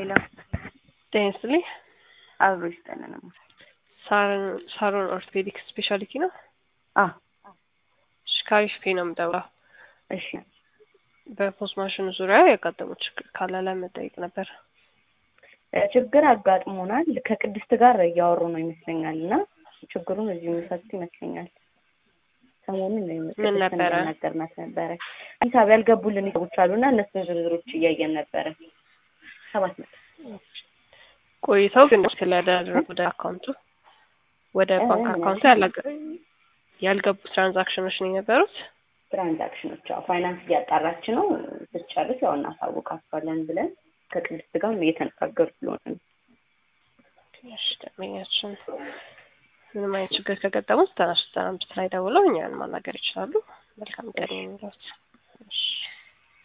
ሄሎ ጤና ይስጥልኝ። አብሮ ይስጠልን። ሳሮን ኦርቶፔዲክ ስፔሻሊቲ ነው። አ እሺ፣ ከአሪፍ ፔ ነው የምደውለው። እሺ በፖስት ማሽኑ ዙሪያ ያጋጠሙ ችግር ካለ ለመጠየቅ ነበር። እ ችግር አጋጥሞናል። ከቅድስት ጋር እያወሩ ነው ይመስለኛል እና ችግሩን እዚሁ የሚፈቱ ይመስለኛል። ሰሞኑን ምን ነበረ? ነገርናት ነበረ ሂሳብ ያልገቡልን ሰዎች አሉና እነሱን ዝርዝሮች እያየን ነበረ። ሰባት መቶ ቆይተው ግን ስለያደረጉ ወደ አካውንቱ ወደ ባንክ አካውንቱ ያላገ- ያልገቡ ትራንዛክሽኖች ነው የነበሩት። ትራንዛክሽኖች ያው ፋይናንስ እያጣራች ነው። ስትጨርስ ያው እናሳውቃቸዋለን ብለን ከቅድስት ጋር እየተነጋገሩ ስለሆነ ነው። እሺ፣ ደንበኛችን ምንም አይነት ችግር ከገጠሙት ዘጠና ሶስት ዘጠና አምስት ላይ ደውለው እኛን ማናገር ይችላሉ። መልካም ቀን የሚሉት እሺ